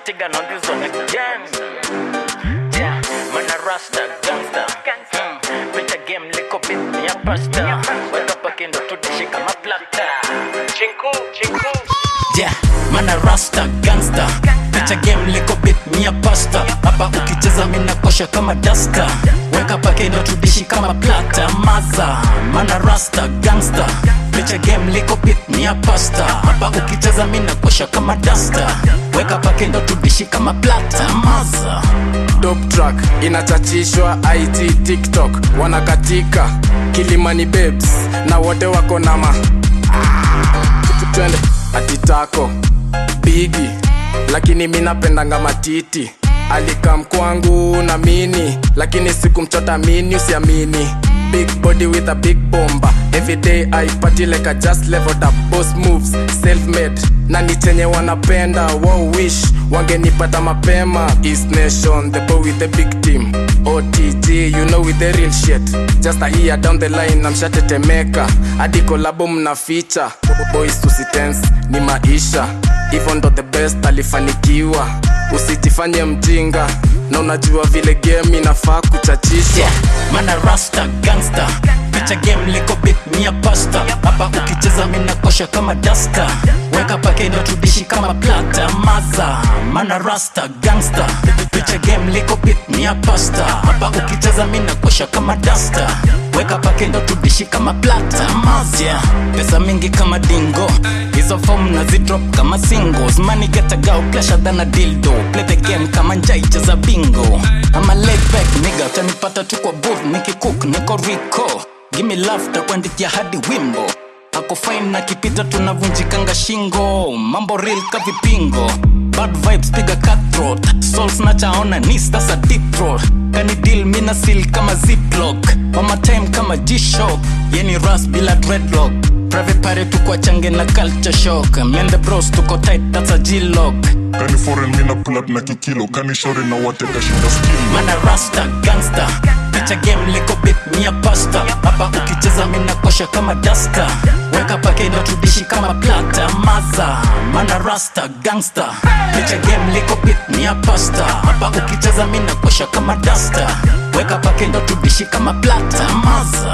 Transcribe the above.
Vatican on this one again. Yeah, man a rasta gangster. Hmm, Pita game liko bit ni ya pasta. Weka pakindo tudishi kama plata. Chinku, chinku. Yeah, man a rasta gangster. Picha game liko bit ni ya pasta. Hapa ukicheza mina kosha kama dasta. Weka pakindo tudishi kama plata. Maza, man a rasta gangster. Picha game liko bit ni ya pasta. Hapa ukicheza mina kosha kama dasta. Weka pakindo tudishi kama plata. Maza. dope track inachachishwa it tiktok wanakatika kilimani babes na wote wako na ma Ah, twende atitako bigi lakini mi napendanga matiti alikam kwangu na mini lakini sikumchota mini usiamini big body with a big bomba everyday i party like i just leveled up boss moves self made na ni chenye wanapenda wow wish wangenipata mapema east nation the boy with the big team otg you know with the real shit just a year down the line namshatetemeka hadi kolabo mna ficha boys tusitense ni maisha hivyo ndo the best alifanikiwa usijifanye mjinga na unajua vile game inafaa kuchachisha yeah, mana rasta gangster picha game liko bit ni ya pasta hapa ukicheza mina kosha kama dasta weka pakedo tudishi kama plata maza mana rasta gangster picha game liko bit ni ya pasta hapa ukicheza mina kosha kama dasta weka pakedo tudishi kama plata maza yeah. pesa mingi kama dingo hizo form na zidrop kama singles money get a go pressure than a dildo play the game kama njai cheza bingo ama laid back nigga utanipata tu kwa booth nikicook niko rico gimme love takuandikia hadi wimbo ako fine na kipita tunavunjikanga shingo mambo real ka vipingo bad vibes piga cutthroat souls nachaona ni sasa deep throat kani deal mina seal kama ziplock mama time kama g-shock yeni ras bila dreadlock private party tuko change na culture shock mende bros tuko tight that's a g-lock kani foreign mina pull up na kikilo kani shore na wateka shinda skill mana rasta gangster picha game liko bit ni ya pasta hapa ukicheza mina kosha kama dasta weka pakedo tudishi kama plata maza mana rasta gangster picha game liko bit ni ya pasta hapa ukicheza mina kosha kama dasta weka pakedo tudishi kama plata maza